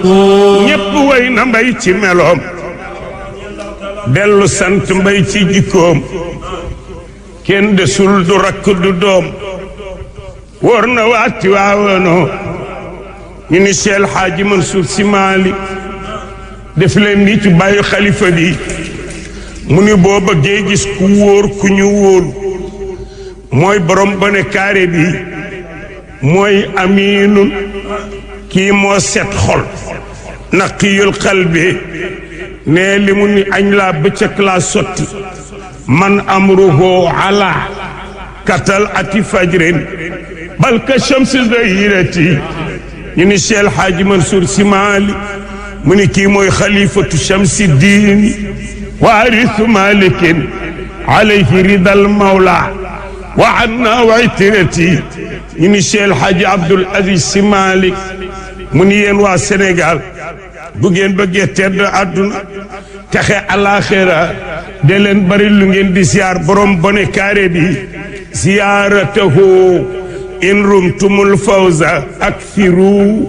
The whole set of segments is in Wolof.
ñépp way na mbay ci meloom dellu sant mbay ci jikkoom kenn desul du rakk du doom wóor na waati waawoonoo ñu ni Cheikh El Hadji Mansour Sy Malick def leen ni ci bàyyi xalifa bi mu ni boo bëggee gis ku wóor ku ñu wóolu mooy borom bone kaare bi mooy amiinun kii moo set xol naqiyul qalbi ne li mu ni añ laa bëccëg laa sotti man amruhu ala katal ati fajrin bal ka shamsi zahirati ñu ni Cheikh El Hadji Mansour Sy Malick mu ni kii mooy xalifatu shamsi diini waarisu malikin alayhi ridal mawla wa anna wa itirati ñu ni Cheikh El Hadji Abdoul Aziz Sy Malick mu ni yéen waa Sénégal bu ngeen bëggee tedd àdduna texe alaxira de leen bari lu ngeen di ziar borom bone kaare bi ziyaaratahu in rumtumul fawza akthiru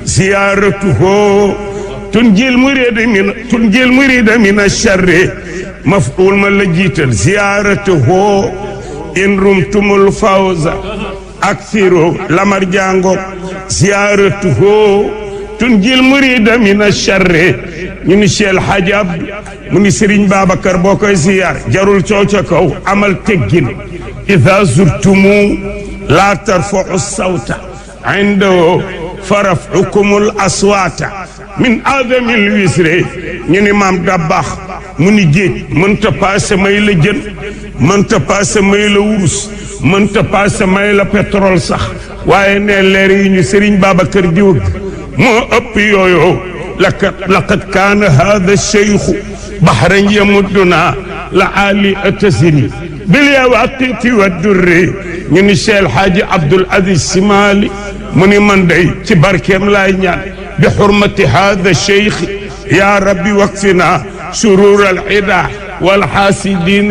ziyaaratuhu tunjil murida min tunjil murida min acharri maf'ul ma la jiital ziyaaratuhu in rumtumul fawza akthiru lamar jango ziyaaratuhu tunjil murida min acharri ñu ni Cheikh El Hadji Abdou mu ni Serigne Babacar boo koy ziyaar jarul coow ca kaw amal teggin ida zurtumu la tarfa'u sawta indahu faraf'ukumul aswata min adamil wisre ñu ni maam dabaax mu ni géej mënta paase may la jën mënta paase may la wurus mënta paase may la pétrole sax waaye ne leer yi ñu Serigne Babacar di wëgg moo ëpp yooyu laqad laqad kaana hada cheikhu bahran yamudduna la ali atasiri bil yawaqiti wa durri ñu ni Cheikh El Hadji Abdoul Aziz Sy Malick mu ni man day ci barkeem laay ñaan bi xurmati hada cheikh ya rabbi wakfina shurur al ida wal xaasidin